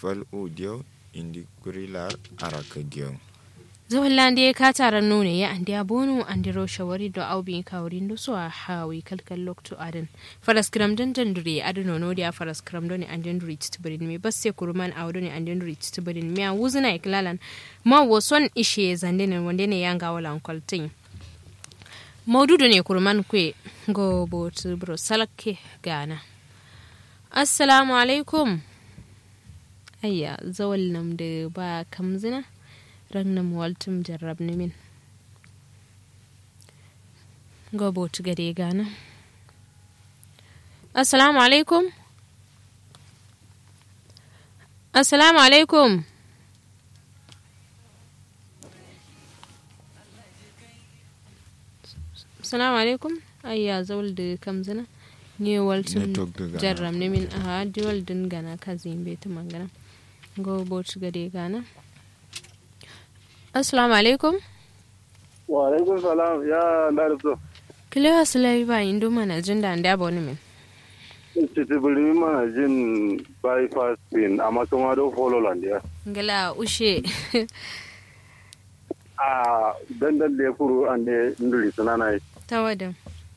fal u diyo indi kurilar araka diyo zawallande ka taran nune ya andi abonu andi ro shawari do awbi kawrin do so a hawi kalkal lokto adan faras kram dan dandure adano no dia faras kram do ni andi nduri tibrin me basse kurman awdo ni andi nduri tibrin me wuzuna iklalan ma woson ishe zande ne wande ne yanga wala kwaltin maududu ne kurman kwe go botu bro salake gana assalamu alaikum ayya zawal nam da ba kamzina ragnam waltum jarrab min go botu gade gana assalamu alaikum assalamu alaikum assalamu alaikum ayya zawal da kamzina ne waltum Network da gana. jarram ne min a diwal din gana kazin beti mangana go botu gade gana assalamu alaikum wa alaikum salam ya larzo kilewa sulai ba indo mana jin da anda ba wani min titi bulimi mana jin bypass pin amma kuma do follow land ya ngala ushe a dandan da ya kuru an da nduri sunana yi tawadan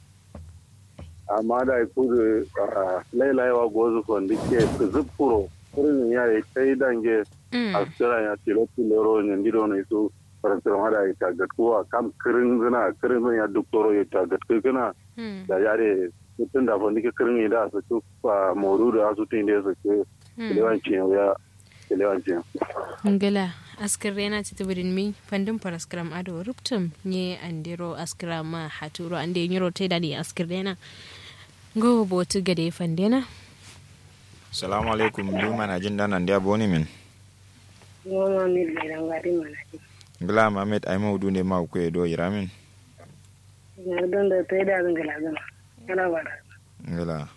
amma da ya kuru lailaiwa gozu kon dike zupuro kurin ya yi tai dange Mm. a tsira ya tilo tilo ne ndido ne su farantar hada ya tagat kuwa kam kirin zina kirin zina ya doktoro ya tagat kana Mm. da yare mutum da fa nike kirin da su ku moru da su tin da su ke lewancin ya lewancin ngala askirena ti tibirin mi pandin paraskram ado ruptum nye andiro askira ma haturo ande nyiro te dadi askirena go botu gade fandena salamu alaikum du mana jin dan andi aboni min Nono ni da ngari mana ji. ngila mamet ay mawdu ne maw kwe do yiramin Na don da tai da zan gala gana. Kana bara. ngila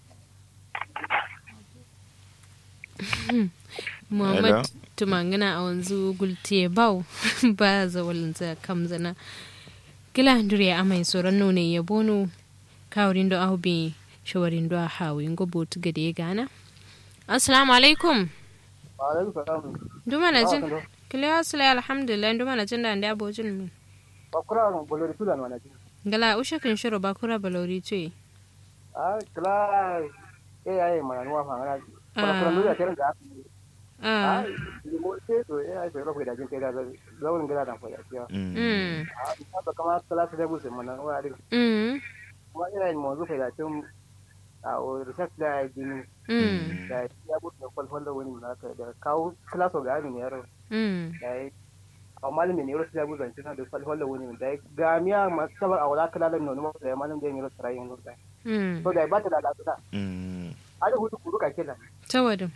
muhammad tumangana a wanzu gulte bau ba zawalin za kamzana kila ndure amai soran nune ya bono kawrin do aubi shawarin do hawi ngo botu gade gana assalamu alaikum alaikum salam duma na jin kando. kila asala alhamdulillah duma na jin da anda abojin min bakura no bolori sudan wana ji gala usha kin shiro bakura balori tuyi a kla e ai mana nuwa fa ngana bakura ndo ya teren da ah a mo te to e ai pero da jin te da zawon gida da fa ya ya Mm. mm a ba kama kala ta bu se mana nuwa din mm kuma ina mo zu fa da tun a o research da jini mm da ya bu da kwal kwal da wani na ka da kawo class of gari ne yaro mm da ya a malami ne yaro sai bu zan tana da kwal kwal da wani da ga miya masabar a wala kala da nono da malam da yaro sarayin da mm so da ba ta da da Mm. ada hutu kuru ka kila tawadin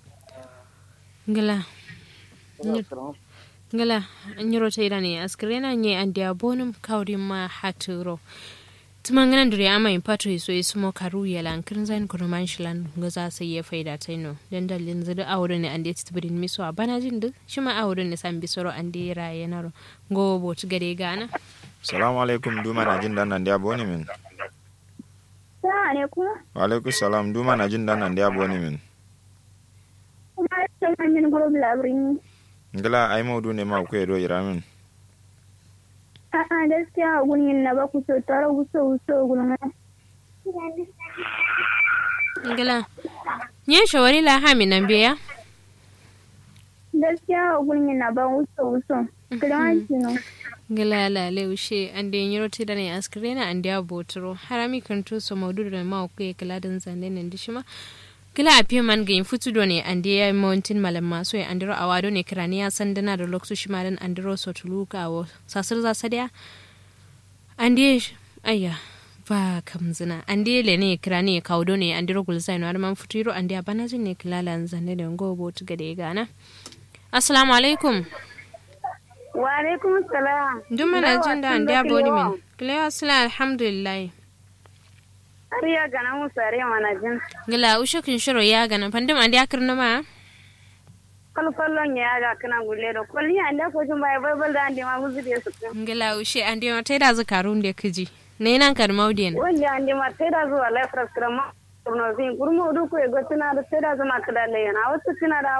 gala ngala nyiro taida ne askrena nye andia bonum kawri ma haturo tumangana ndure ama impato iso ismo karu yala nkirin zain kono manshilan ngaza sai ya faida taino dan dalin zada awre ne ande tibrin miso abana jindu shima awre ne sambi soro ande raye naro go bot gade gana salamu alaikum du mana jin dan andi aboni min Salamu alaikum. wa alaikum salam du mana jin dan andi aboni min Kuma ta hanyar gurbin labirin ngila ay mawdu ne maw kwe do yiramin A'a gaskiya a gurin na ba ku so tare ku so so gurin. ngala nye shawari la hami nan biya Gaskiya a gurin na ba ku so so. Kiranci no. ngala la leushe ande nyiro taida ne askrena ande abotro harami kanto so maudu da ma ku kala dan zande nan dishima kila a fiye man ga yin futu do ne ande ya yi mountain malam maso ya andiro a wado ne kirani ya san dana da lokacin shi madan andiro so tuluka wa sasir za sa daya ande ayya ba kamzina ande le ne kirani ya kawo do ne andiro gulzai no man futuro ande a bana jin ne kilala zande da ngo bo tu gade gana assalamu alaikum Wa alaikum salam. duk mana jin da ande abodi min kila asala alhamdulillah Har ya gana mu sare mana jin. gila ushakin shiro ya gana pandim ande akirna ma Kalfallon ya ga kana gulle da kulli an da ko jin bai bai bai da ande ma muzu da su. ngila ushe ande ma taida zakarun da kiji ne nan kar maudien Wanda ande ma sai da zuwa life restaurant ma. Kurno zin kurmo du ko e gotina da sai da zama kada le yana wasu kina da